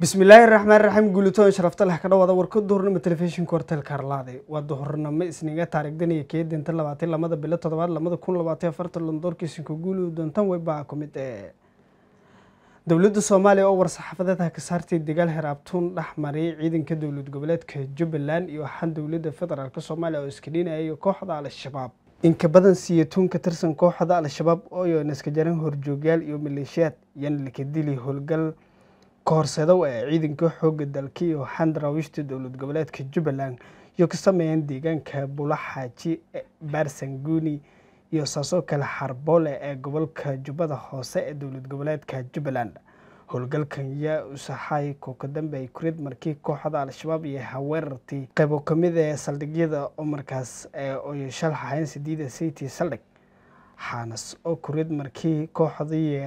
bismillaahi raxmaan raxiim guulitoon sharafta leh ka dhawaada warka duhurnimo telefishinka horteelka harlaade waa duhurnimo isniga taarikhdan iyo keedinta labaatan lamada bilo toddobaad lamada kun labaatan afartan londoorkiisinka guuli doontan weybaa ku mid ee dowladda soomaaliya oo war-saxaafadeedha ka saartay dagaal heraabtuun dhex mariyay ciidanka dowlad goboleedka jubbaland iyo waxaan dowladda federaalk soomaaliya oo iska dhinayay kooxda al-shabaab inka badan siyatuun ka tirsan kooxda al-shabaab ooyo naska jaran horjoogyaal iyo maleeshiyaad yan laka dili howlgal kahorseedow ee ciidanka xooga dalka iyo waxaan daraawiishta dowlad goboleedka jubbaland iyo ka sameeyeen deegaanka bulaxaaji baarsanguuni iyo saasoo kale xarboole ee gobolka jubbada hoose ee dowlad goboleedka jubbaland howlgalkan yaa usaxay kooka dambe ay kurid markii kooxda al-shabaab iyo haweerartii qaybo kamid ee saldhigyada oo markaas oy shalxahayn sideeda city saldhig xaanas oo kurid markii kooxdii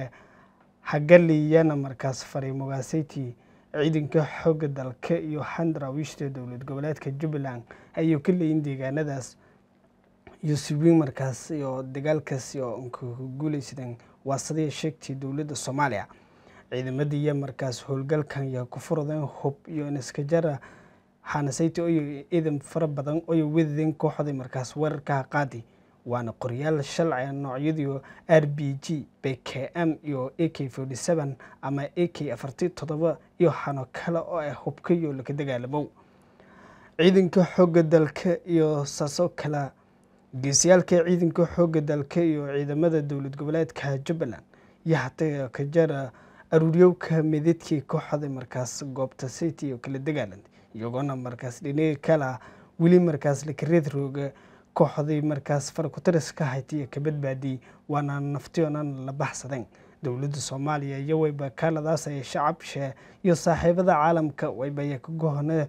hagaliyana markaas fariimogaasaytii ciidanka xooga dalka iyo xandaraawiishta dowlad goboleedka jubbaland ayuu ka leeyin deegaanadaas iyo siwiin markaas iyo dagaalkaas oo guuleysadeen waasadii sheegtay dowladda soomaaliya ciidamadiiya markaas howlgalkan yaa ku furadeen hub iyo niskajara xaanasayti oyo ciidan fara badan oyo wedadeen kooxdii markaas weerarkaha qaadi waana qoryaal shalci noocyadii r b g b k m iyo a k forty seven ama a k afarti toddoba iyo xano kale oo ah hubka iyo laka dagaalamow ciidanka xooga dalka iyo saasoo kale geesiyaalka ciidanka xooga dalka iyo ciidamada dowlad goboleedka jubbaland iyo hataa ka jara aruuryowka mididkii kooxda markaas goobta city iyo kala dagaalanta iyagoona markaas dhiniga kala weli markaas lakareed rooga kooxdii markaas farakutaris ka haytaiyo ka badbaadiyey waana naftiyoonan la baxsadeen dowladda soomaaliya iyo wayba kaaladaas ay shacabshe iyo saaxiibada caalamka waybaya ka gohone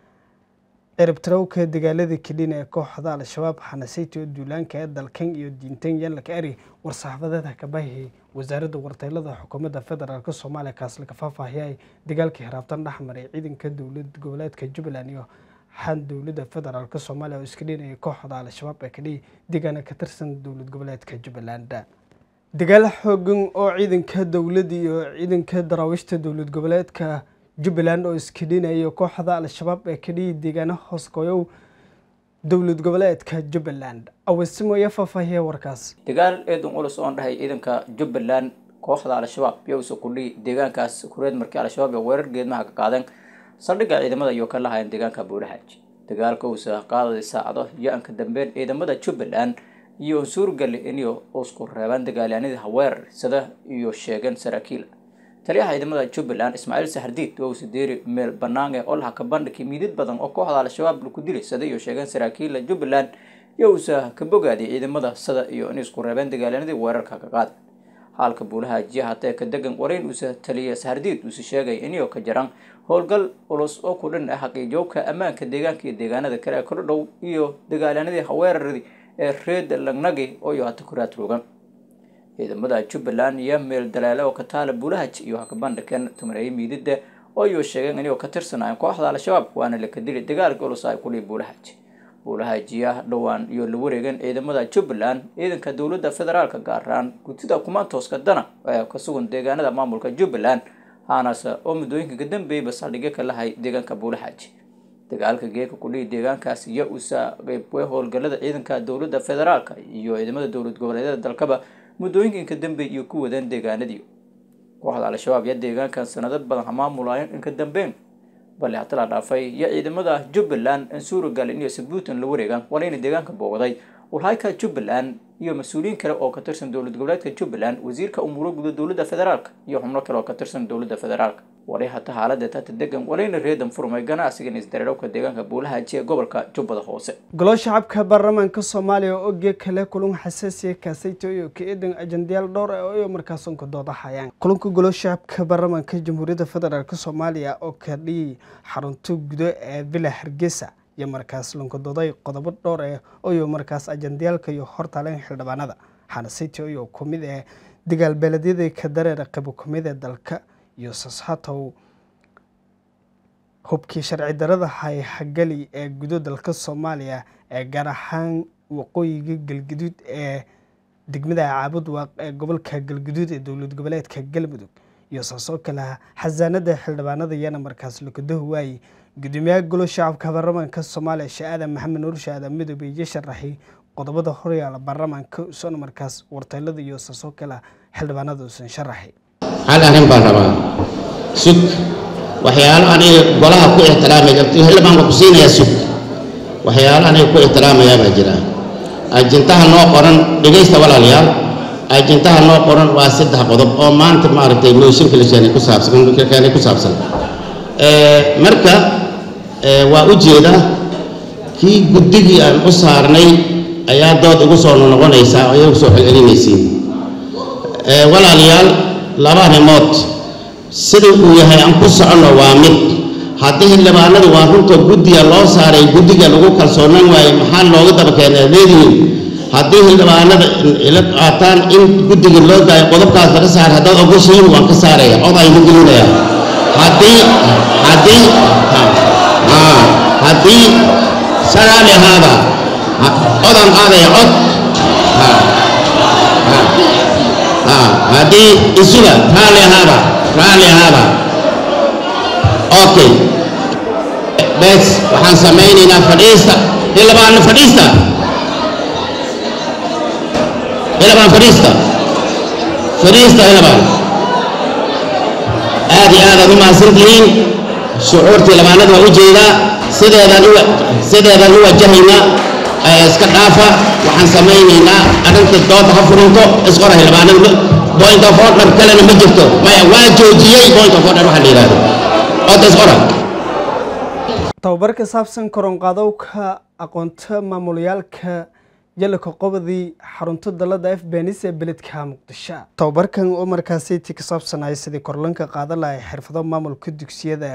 ciribtarowka dagaalada kelina ee kooxda al-shabaab xanasayty oo duulaanka ee dalkan iyo diintan yallaka ari war-saxaafadeedha ka bahiyay wasaaradda warteylada xukuumadda federaalk soomaaliya kaas laga faahfaahiyay dagaalkii haraabtan dhexmaray ciidanka dowlad goboleedka jubbaland iyo xan dowladda federaalk soomaaliya oo iska dhinayay kooxda al-shabaab ee kadhihi deegaana ka tirsan dowlad goboleedka jubbaland dagaal xoogan oo ciidanka dowladda iyo ciidanka daraawiishta dowlad goboleedka jubbaland oo iska dhinayay kooxda al-shabaab ee kadhihi deegaana hoosgooyow dowlad goboleedka jubbaland awesimoya faahfaahiya warkaas dagaal eedan culus oon dhahay ciidanka jubbaland kooxda al-shabaab yowsa kudhihi deegaankaas kureed markii al-shabaab ee weerar geedmaha ka qaadeen saldhigga ciidamada iyo ka lahayn deegaanka buulaxaaji dagaalka uusa qaaday saacado yo-anka dambeyn ciidamada jubbaland iyo suurgali inay usku reebaan dagaalyaanadii haweerar sida iyo sheegeen saraakiil taliyaha ciidamada jubbaland ismaaciil saxardiid wowsa deeri meel banaan ee olha ka bandhigay miidid badan oo kooxda al-shabaab laku dilay sida iyo sheegeen saraakiila jubbaland yowsa ka bogaadiyay ciidamada sida iyo inay isku reebeen dagaalyaanadii weerarka ka qaaday haalka buulahaajiya hatee ka degan warayn uusa taliya saxardiid uusa sheegay inio ka jaran howlgal culus oo ku dhan ah xaqiijoobka ammaanka deegaanka iyo deegaanada kale ee kala dhow iyo dagaalyaanadii haweeraradii ee reeda lagnagi oo hata kuraad rogan ciidamada jubbaland iyo meel dalaale oo ka taala buulahaj iyo hakabandhaken tumareeye miidida ooyo sheegeen inay ka tirsanaayeen kooxda al-shabaab waana laka dili dagaalka culus ay kudhihi buulahaj buulahajiya dhowaan iyo la wareegeen ciidamada jubbaland ciidanka dowladda federaalka gaaraan gudida kumaantooska dana ee ka sugan deegaanada maamulka jubbaland haanase oo muddooyinka ka dambeeyba saldhigyo ka lahay deegaanka buulaxaaji dagaalka geeka kudhihi deegaankaas iyo usa qeybwe howlgalada ciidanka dowladda federaalka iyo ciidamada dowlad goboleedyada dalkaba muddooyinka inka dambeey iyo ku wadeen deegaanadii kooxda al-shabaab iyo deegaankan sanado badan hamaamulaayeen inka dambeyn bale hata la dhaafay iyo ciidamada jubbaland in suuragalin iyo sabuutan la wareegaan walayna deegaanka boogaday walhayka jubbaland iyo mas-uuliyiin kale oo ka tirsan dowlad goboleedka jubbaland wasiirka umuuro guda dowladda federaalka iyo xubno kale oo ka tirsan dowladda federaalka wali hata xaalada tata degan walayna reedan furmay ganacsigan isdareerowka deegaanka buulahaji ee gobolka jubbada hoose golo shacabka baarlamaanka soomaaliya oo oge kale kulun xasaasiya kaasayto iyo ka eedan ajandayaal dhowr ah oo markaasunka doodahayaan kulunka golo shacabka baarlamaanka jamhuuriyadda federaalk soomaaliya oo ka dhiyay xarunto gudo ee villa hargeysa iyo markaas lunkadooday qodobo dhowr ah oyo markaas ajandayaalka iyo hortaaleen xildhibaanada xanasiti iyo kumid ee dagaal beeledyada ka dareera qabo kumid ee dalka iyo sashatow hubkii sharci darada hay hagali ee gudo dalka soomaaliya ee gaar ahaan waqooyiga galguduud ee degmada caabud waaq ee gobolka galguduud ee dowlad goboleedka galmudug iyo saasoo kale xasaanada xildhibaanada iyana markaas lakadahu waayey gudoomiyaha golo shacabka baarlamaanka soomaaliya shaadan maxamed nuur shaadan midoobe iyo sharaxay qodobada horyaala baarlamaanka usan markaas warteelada iyo saasoo kale xildhibaanada usan sharaxay hal arrin baan rabaa sug waxyaalo aniga golaha ku ixtiraamay xildhibaanka ku siinayaa sug waxyaalo aniga ku ixtiraamayaa baa jira ajintaha noo qoran dhegaysta walaalayaal ajintaha noo qoran waa saddex qodob oo maanta maaragtay mooshinka la keenay ku saabsan keenay ku saabsan marka waa u jeeda kii guddigii aan u saarnay ayaa dood igu soo noqonaysaa oo iyagu soo celcelinaysiin walaalayaal laba arrimood sida uu yahay aan ku soconno waa mid haddii xildhibaanadu waa runta guddiga loo saaray guddiga lagu kalsoonaan waaye maxaa looga daba keenay leedihiin haddii xildhibaanada ila qaataan in guddiga loo daayo qodobkaas laga saaray haddaad ogoshiin waan ka saaraya cod aynu gelinaya haddii haddii haddii sagaali ahaada codaan qaadaya cod haddii isuga raalli ahaada raalli ahaada okay bes waxaan samaynaynaa fadhiista xildhibaan fadhiista xildhibaan fadhiista fadhiista xildhibaan aad iyo aad aad u mahadsantihiin shucuurtii labaanada waa u jeedaa sideedaan u sideedaan u wajahaynaa iska dhaafa waxaan samaynaynaa arrinta dooda ha furinto isqora xildhibaanada point of order kalena ma jirto maya waa joojiyey point of order waxaa la yidhahdo oda isqora tababar ka saabsan koronqaadowka aqoonta maamulayaalka jalaka qobadii xarunta dalada f benis ee beledka muqdisho tababarkan oo markaasi ti ka saabsanaya sidii korlanka qaadan lahay xirfado maamulka dugsiyada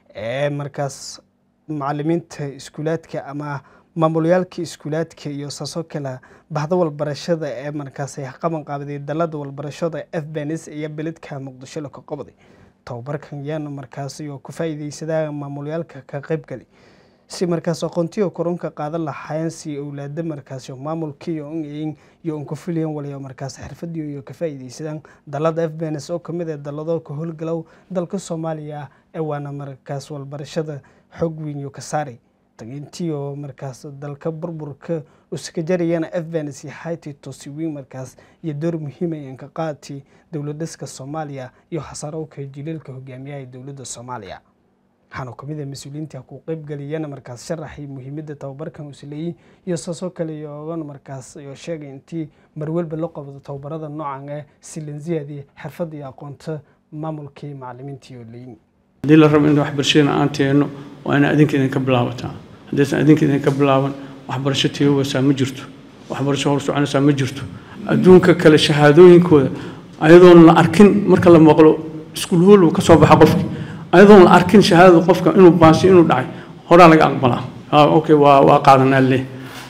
ee markaas macalimiinta iskuulaadka ama maamulayaalka iskuulaadka iyo saasoo kale bahda walbarashada ee markaasi qaban qaabaday dalada walbarashada f benis iyo beledka muqdisho laka qobday tababarkan yaana markaasi oo ku faa'iideysadaa maamulayaalka ka qaybgali si markaas aqoontiyo korunka qaadan lahaayeen si owlaada markaasi maamulkiiyo in iyo unka fuliyan waliyo markaas xirfadiyo iyo ka faa'iideysadaan dalada f bns oo kamid ah dalado ka howlgalow dalka soomaaliya ee waana markaas walbarashada xoog weyn iyo ka saaray tagintii oo markaas dalka burburka uska jarayana f bns iyo hayti tosi weyn markaas iyo door muhiim ay ka qaati dowladaska soomaaliya iyo xasaarowka jiliilka hogaamiyaha dowladda soomaaliya waxaana kamid ah mas-uuliyiinta ku qeybgeliyana markaas sharaxay muhiimadda tababarkan usleeyey iyo saasoo kale iyogan markaas iyo sheegay intii marwalba la qabdo tababarada noocan ee silanziyadii xirfadda iyo aqoonta maamulkii macalimiintii oo leeyin haddii la rabo in waxbarashadana aan teenno waa ina adinka idinka bilaabataa haddaysan adinka idinka bilaaban waxbarasho tiyogaysaa ma jirto waxbarasho hor soconaysaa ma jirto adduunka kale shahaadooyinkooda ayadoon la arkin marka la maqlo iskuul hool ka soo baxa qofki ayadoon la arkin shahaadada qofka inuu baasi inuu dhacay horaa laga aqbalaa okay waa waa qaadanaa leh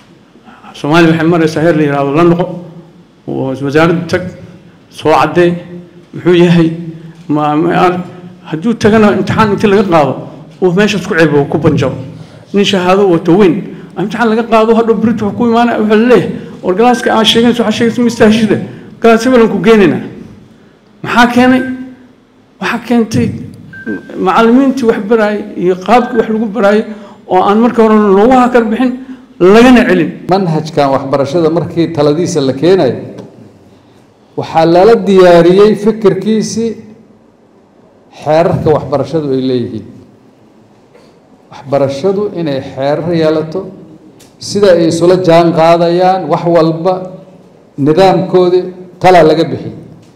soomaaliya waxay maraysaa heer la yihahdo la noqo wasaaradda tag soo caddee muxuu yahay ma hadduu tagana imtixaan intii laga qaado uu meeshaas ku ceebo ku banjabo nin shahaado wato weyn imtixaan laga qaado hadhow brit wax ku imaanaya wuxuu leeyahay war galaaska aa sheegaysa waxaa sheegaysa mistaashida galaas hebelan ku geenaynaa maxaa keenay waxaa keentay macallimiintii wax baraayay iyo qaabkii wax lagu baraayay oo aan marka hore loogu hakar bixin lagana celin manhajkan waxbarashada markii taladiisa la keenayo waxaa lala diyaariyey fikirkiisii xeerarka waxbarashadu ay leeyihiin waxbarashadu inay xeerar yeelato sida ay isula jaan qaadayaan wax walba nidaamkoodii talaa laga bixiyey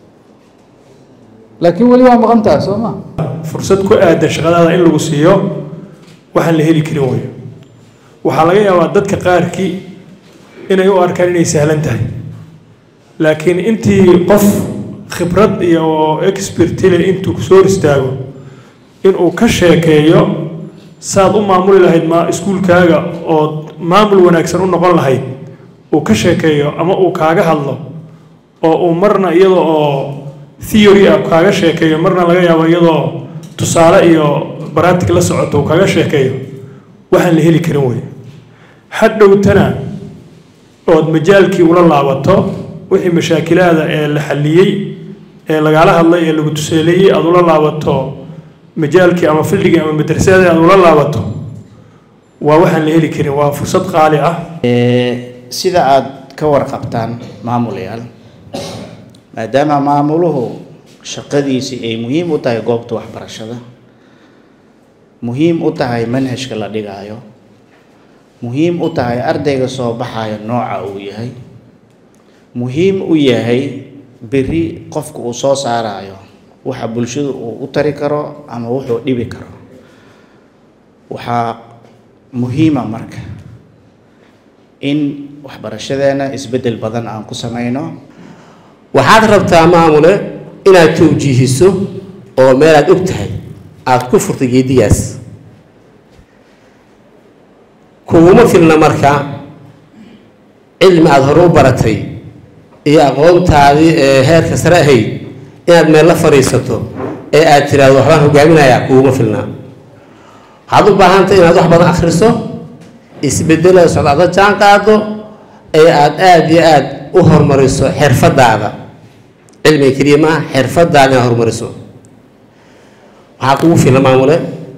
laakiin weli waa maqan tahay soo maa fursad ku aadan shaqadaada in lagu siiyo waxaan la heli karin weyo waxaa laga yaabaa dadka qaarkii inay u arkaan inay sahlan tahay laakiin intii qof khibrad iyo expertile intuu soo hor istaago inuu ka sheekeeyo saad u maamuli lahayd ma iskuulkaaga oo maamul wanaagsan u noqon lahayd uu ka sheekeeyo ama uu kaaga hadlo oo uu marna iyada oo theory ah kaaga sheekeeyo marna laga yaabo iyadoo tusaale iyo baratic la socoto uu kaaga sheekeeyo waxaan la heli karin wey hadhowtana ood majaalkii ula laabato wixii mashaakilaada ee la xalliyey ee lagala hadlay ee lagu tuseeleeyey aada ula laabato majaalkii ama fildigii ama madrasadii aada ula laabato waa waxaan la heli karin waa fursad qaali ah sida aada ka warqabtaan maamulayaal maadaama maamuluhu shaqadiisii ay muhiim u tahay goobta waxbarashada muhiim u tahay manhajka la dhigaayo muhiim u tahay ardayga soo baxayo nooca uu yahay muhiim u yahay berri qofka uu soo saarayo waxa bulshadu uu u tari karo ama wuxuu dhibi karo waxaa muhiima marka in waxbarashadeena isbeddel badan aan ku sameyno waxaad rabtaa maamule inaad tawjiihiso oo meelaad og tahay aada ku furtay geedigaas kuguma filna marka cilmi aada hore u baratay iyo aqoontaadii ee heerka sare ahayd inaad meel la fadhiisato ee aad tiraahdo waxbaan hogaaminayaa kuguma filnaa waxaad u baahantay inaad wax badan akhriso isbedelada socdaada jaan qaado ee aada aada iyo aada u horumariso xirfadaada cilmiga keliya maaha xirfadaada inaad horumariso waxaa kugu filna maamule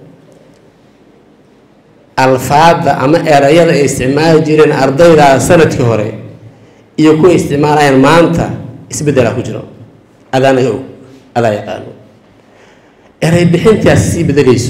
alfaada ama erayada ay isticmaali jireen ardaydaa sanadkii hore iyo kuwa isticmaalayaan maanta isbeddelaa ku jiro adaanaga og adaa yaqaano eray bixintaas sii bedelayso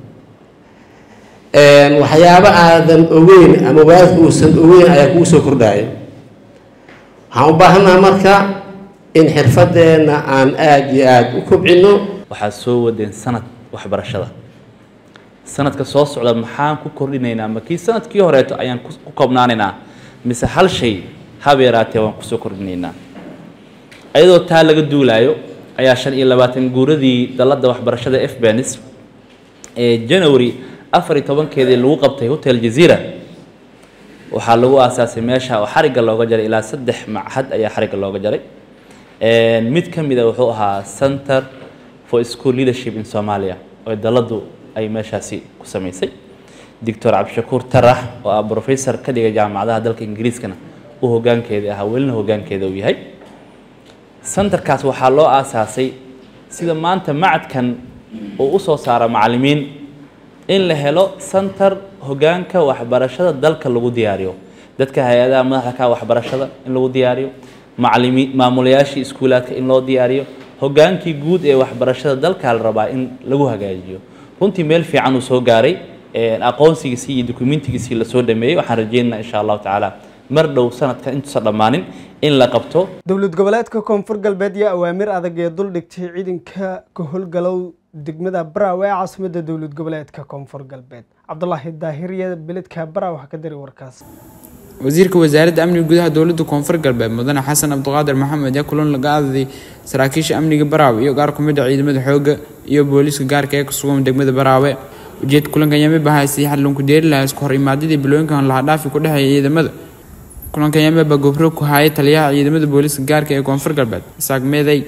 waxyaabo aadan ogeyn ama waalidka uusan ogeyn ayaa kugu soo kordhaayo waxaan u baahannaha marka in xirfadeenna aan aada iyo aada u kobcino waxaad soo wadeen sanad waxbarashada sanadka soo socda maxaan ku kordhinaynaa ma kii sanadkii horeeto ayaan ku koobnaanaynaa mise hal shay haba yaraatee waan kusoo kordhinaynaa iyadoo taa laga duulaayo ayaa shan iyo labaatan guuradii dalladda waxbarashada f benis ee january afar iyo tobankeedii lagu qabtay hotel jazeera waxaa lagu aasaasay meesha oo xarigga looga jaray ilaa saddex machad ayaa xarigga looga jaray mid ka mid a wuxuu ahaa center for school leadership in somalia oo dalladdu ay meeshaasi ku samaysay doctor cabdishakuur tarax oo ah professor ka dhigay jaamacadaha dalka ingiriiskana uu hoggaankeeda ahaa welina hoggaankeeda uu yahay centerkaas waxaa loo aasaasay sida maanta macadkan uu usoo saara macallimiin in la helo center hoggaanka waxbarashada dalka lagu diyaariyo dadka hay-adaha madaxda ka waxbarashada in lagu diyaariyo macalimiin maamulayaashii iskuulaadka in loo diyaariyo hoggaankii guud ee waxbarashada dalka la rabaa in lagu hagaajiyo runtii meel fiican uu soo gaaray aqoonsigiisii iyo dokumentigiisii lasoo dhameeyey waxaan rajeynaynaa insha allahu tacaala mar dhow sanadkan intuusan dhammaanin in la qabto dowlad goboleedka koonfur galbeed iyo awaamir adag ee dul dhigtay ciidanka ka howlgalow degmada baraawe ee caasimada dowlad goboleedka koonfur galbeed cabdulaahi daahiriya beledka baraawe waxaa ka diray warkaas wasiirka wasaaradda amniga gudaha dowladda koonfur galbeed mudane xasan cabdiqaadir maxamed ayaa kulan laga adaday saraakiisha amniga baraawe iyo qaar ku mid a ciidamada xoogga iyo booliiska gaarka ee kusugan degmada baraawe ujeedka kulanka yame bahaysay xadlunku deeri lahaa isku hor imaadadii bilooyinkan lahadhaafi ku dhexeeya ciidamada kulanka yame baa gobro ku hayay taliyaha ciidamada booliiska gaarka ee koonfur galbeed isaaq meeday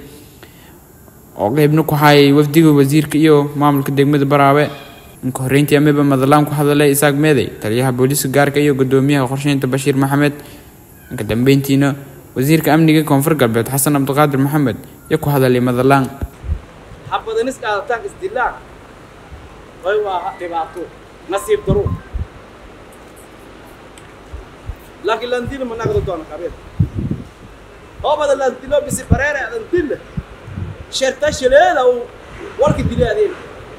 oo qeybna ku hayay wafdiga wasiirka iyo maamulka degmada baraawe inka horreyntii ameba madalaan ku hadalay isaaq meeday taliyaha booliiska gaarka iyo gudoomiyaha qorsheynta bashiir maxamed inka dambeyntiina wasiirka amniga koonfur galbeed xasan cabdiqaadir maxamed iyo ku hadalay madalaan habadanis qaadataan isdilaan way waa dhibaato nasiib daro laakiin landilo ma nagdo doono qabeed oo bada landilo bisi bareere adan dille sherta shileeda uu warki dili adeen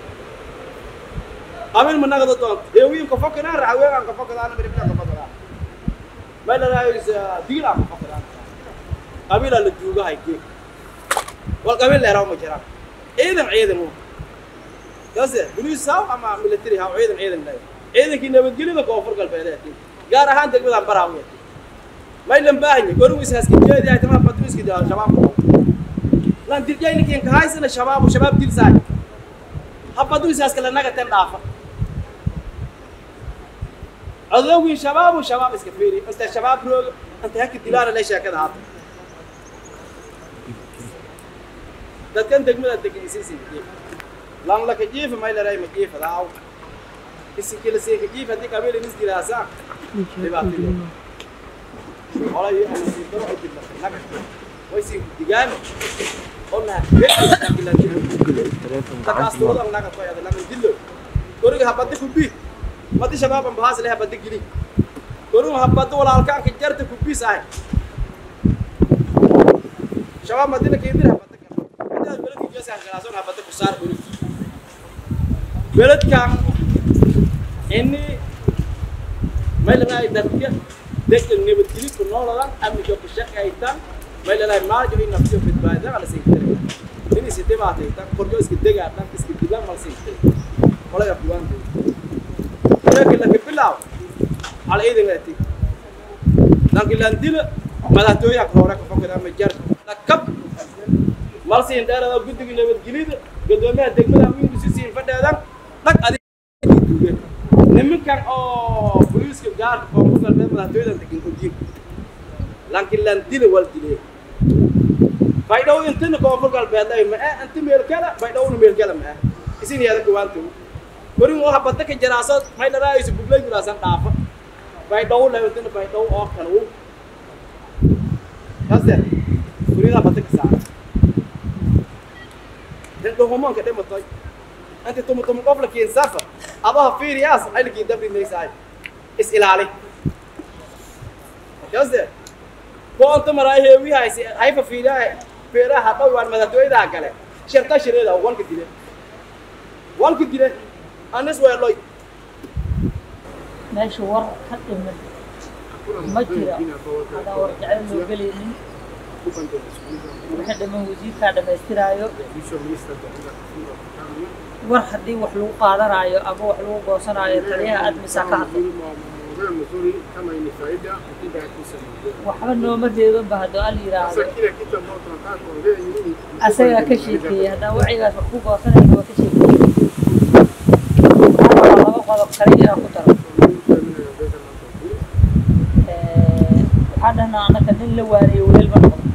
qabiil ma nagdo doonto heewiin ka fokanaan raxaween ka fokadaan miribna ka fokadaan ma la raayis diil aan ka fokadaan qabiil la duugahay geek wal qabiil leeraw ma jiraan ciidan ciidan uu yase buluus saw ama military haw ciidan ciidan leh ciidankii nabadgelyada koonfur galbeed gaar ahaan degmadan baraawe may lan baahanya gorigiis haskijeedi ay tamaa patriiski daa shabaab lan dirjayni kiin kahaysana shabaab shabaab dilsaay habaduis haskala naga tan dhaafa adowgii shabaabu shabaab iska fiiri inta shabaab rooga inta haka dilaana le sheekada haata dadkan degmada degenisiisi lan laka jiifa may laray ma jiifa daaw isinkila siinka jiif haddii qabiil inis dilaasaa dhibaatadii olay ama siintaro ay dilna naga way siin digaami ona takaastuudan naga toyada lamin dillo koriga habadda kubi madi shabaaban bahaas leh habadda gili koriga habadda walaalkaanka jarta kubis ahay shabaab madina keedir habadda kala beledka geesaha galaason habadda ku saar koriga beledkan ini maylanaay dadka dadka nabadgeli ku nooladan amniga ku shaqaytan maylanaay maaljo in naftiyo badbaadada la siintay ini si dhibaataytan korjo iska degaadhan iska dilan mal siintay qolada buwaanta laakiin laka bilaaw ala iidan ati laakiin laan dila madaxtooyaha ka hore ka fakada ma jar lakab mal siin dheerada guddiga nabadgelida gadoomiyaha degmada amiin si siin fadheedan dhag adig nimankan oo booliiska gaarka koonfur galbeed madaxtooyadan degan ojiin laakiin laan dila wal dilee baydhow intana koonfur galbeed ay ma ah inta meel kale baydhowna meel kale ma ah isin yaada kuwaanta korin oo habada ka jaraaso may dharaayso buglay jiraasan dhaafa baydhow la intana baydhow oo kale uu kaste kurida habada ka saara dan dohomonka dhimatay أنت تم تم قبل كين سافر أباها في رياس أنا كين دبري نيساي إس إلالي قصدي كو أنت مراي هي هاي سي هاي في ريا في ريا حتى وان ماذا توي ده كله شرطة شريدة وان كديره وان كديره أنا سوى لوي meesha war ka dhiman ma jira hadaa war jecel loo gelaynin wixii dhiman wasiirkaa dhammaystiraayo war haddii wax lagu qaadanaayo ama wax lagu goosanaayo taliyaha admisaa ka hadlay waxba nooma reebanba haddoo al yidhaahdo asagaa ka sheekeeyey haddaan wacigaas wax ku goosanayna waa ka sheekeeyey hadda waa laba qodob kale inaan ku daro waxaa dhahnaa annaka nin la waaniyo weel ma noqdo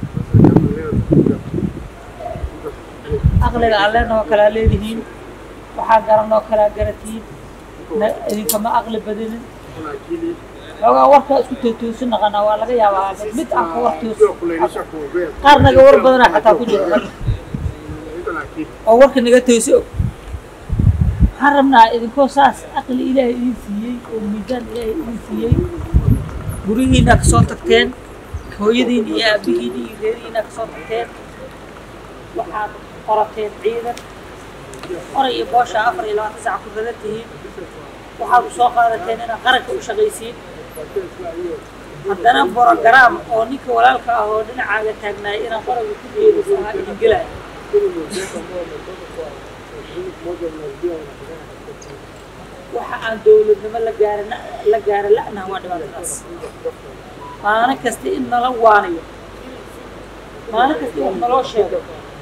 aqliga alleenoo kalaa leedihiin waxaa garanoo kalaa garatiin idinkama aqli badinin xoogaa warkaa isku tootoosin naqanaa waa laga yaabaa mid mid aan ka war toos qaar naga war badanaa xataa ku jira rag oo warka naga toosi og waxaan rabnaa idinkoo saas aqli ilaahay idin siiyey oo miisaan ilaahay idin siiyey gurihiina kasoo tagteen hooyadiin iyo aabihiin iyo reerihiina kasoo tagteen waxaad qorateen ciidan oray iyo boosha afar iyo labaatan saac ku radan tihiin waxaad u soo qaadateen inaad qaranka u shaqaysiin haddana borogaraam oo ninka walaalka ah oo dhinacaaga taagnaay inaan qoranka ku geeriso ahaa idin gelaya waxa aan dowladnimo la gaarana la gaara la'naha waa dhibaatadaas maalin kasta in nala waanayo maalin kasta in wax naloo sheego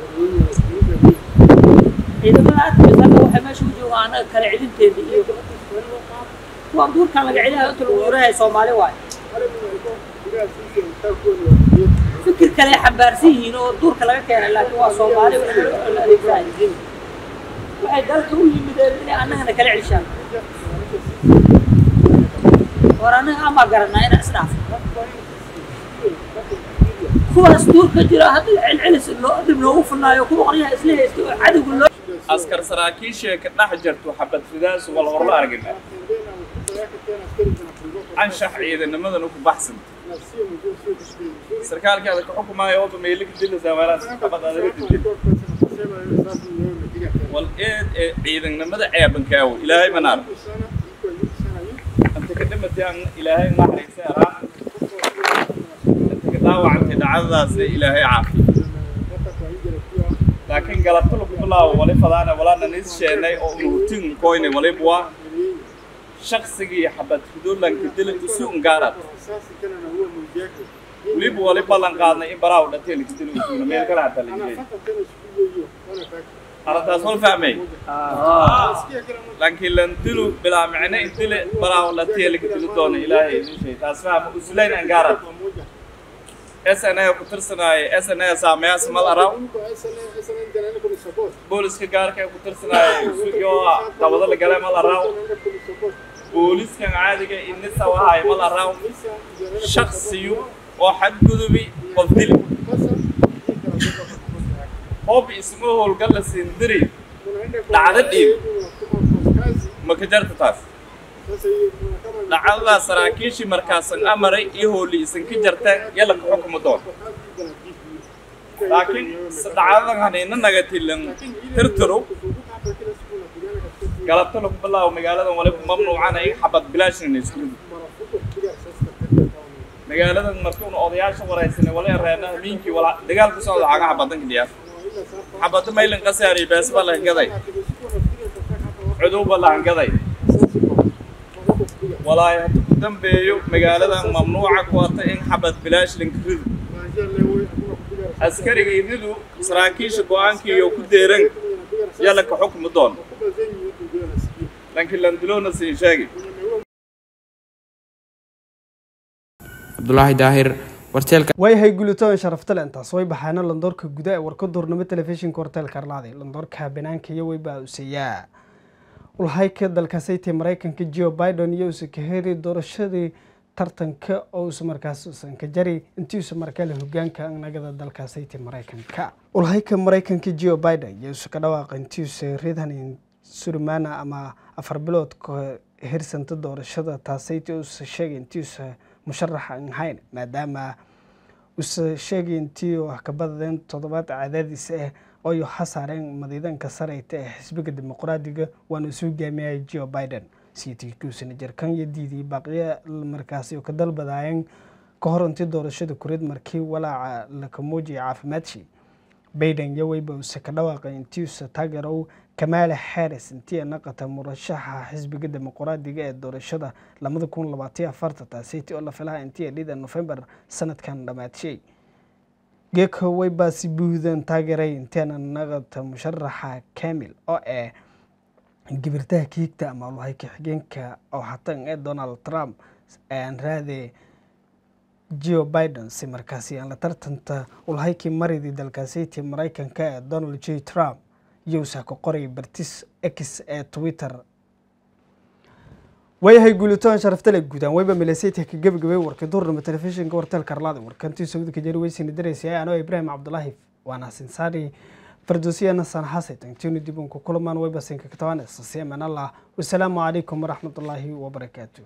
ciidamada adkaysa hadda waxay meesha u joogaan annaga kala celinteeda iyo kuwaan duurkan laga celinayo inta lagu yarahay soomaali waayo fikir kale ay xambaarsan yihiin oo duurka laga keenay laakiin waa soomaali wax la adeegsanaya waxay dalka u yimideen inay annagana kala celishaan war annaga amaa garanaa inaan isdhaafo kuwaas duurka jira hadda celcelis loo dhib loogu funaayo kuwa qoryaha isla haysta oo cadowga loo askar saraakiisha ka dhex jirto xabad fidaas wal horla argina anshax ciidanimadana ku baxsan sarkaalkaada ka xukumaayo oo meelika dilasa meelaas xabad adaga didin wal eed ee ciidannimada ceebankaawo ilaahay manaar anta ka dhimatay ilaahay naxariisa araa anta ka dhaawacantay dhacdadaasna ilaahay caafiyo laakiin galabta lagu bilaabo wali fadaana walaana nis sheenay oo unuhutin koyne walibwa shaqsigii xabad fudulanka dila usu ungaarad waliba wali ballan qaadnay in baraaw dhatee laga dilo usuna meel kale hataa laga arrintaas wal fahmay laakiin lan dilu bilaa micne idile baraaw dhatee laga dilo doona ilaahay idin shay taas fahma usulayn angaarad SNA ku tirsanaaye SNA saameyaas mal araw booliska gaarka ku tirsanaaye sugyo dabada la galay mal araw booliskan caadiga inisa wahaay mal araw shaksiyu oo xadgudubi qof dili hoob isma howlgal la siindiri dhacdo dhiib ma ka jarta taas dhacdadaa saraakiishii markaasan amaray iyo howli isan ka jartaan yalla ka xukuma doon laakiin dhacdadan hanayna naga tilan tirtirow galabta lagu bilaabo magaaladan waliba mamnuucana iga xabad bilaashina isku magaaladan markuuna odayaasha waraysanay wala reena miinkii wala dagaal ku socda caga xabadanka dhiyaaf xabada maylin qasaari beesba la gaday cuduba la gaday walaahi hadda ku dambeeyo magaaladan mamnuuca ku wata in xabad bilaash linka ridu askariga iridu saraakiisha go-aankii iyo ku deeran yalla ka xukmi doon laakiin landilowna siin sheegi cabdulaahi daahir warteelka waayahay guulitoodan sharaftale intaas way baxaana landoorka guda ee warka duurnimo telefishinka horteelka arlaaday landoorka banaanka iyo weybaa useeyaa ulhayka dalkaasaytay maraykanka geo biden iyo usa ka heri doorashadii tartanka oo usa markaas usan ka jari intiisa markale hogaanka nagada dalkaasaytay maraykanka ulhayka maraykanka geo biden iyo usa ka dhawaaqa intiisa ridan surmaana ama afar bilood ka hirsanta doorashada taasayta usa sheegay intiisa musharaxa aan ahayn maadaama usa sheegay intii wax ka badadeen toddobaad cadaadiis ah ooyo hasaareen madiidanka sareyta ee xisbiga dimuqraadiga waana isu hogaamiyay geo biden siitiikuusana jarkan iyo diidii baaqiya markaasi oo ka dalbadaayeen ka hor intii doorashada kureed markii walaaca laka muujiyay caafimaadshii biden iyo weyba use ka dhawaaqay intiisa taageerow kamaala harris intii naqata murashaxa xisbiga dimuqraadiga ee doorashada lamada kun labaatiyo afarta taasiti oo la filaha intii dhida nofembar sanadkan dhamaadshay geeka weybaasi buudan taageeray inteena naqata musharaxa kamil oo ah gibirtaha kiigta ama ulhayka xigeenka oo hatan ee donald trump aan raade geo biden si markaasi aan la tartanta ulhaykii maridii dalkaasiti maraykanka ee donald j trump iyousa ka qoray bartis x ee twitter waayahay guulitoon sharaftale guudaan weyba milaseyta ka gebagabay warkay duurnimo telefishinka warteelka arlaada warkantii sawdka jari weysina dareysay anoo ibraahim cabdulaahi waana sinsaari fardosiyana sanxasay tagtiinu dib unku kulamaan weyba sinka katabaan sasiyaman allah wasalaamu calaykum waraxmatullaahi wabarakaatu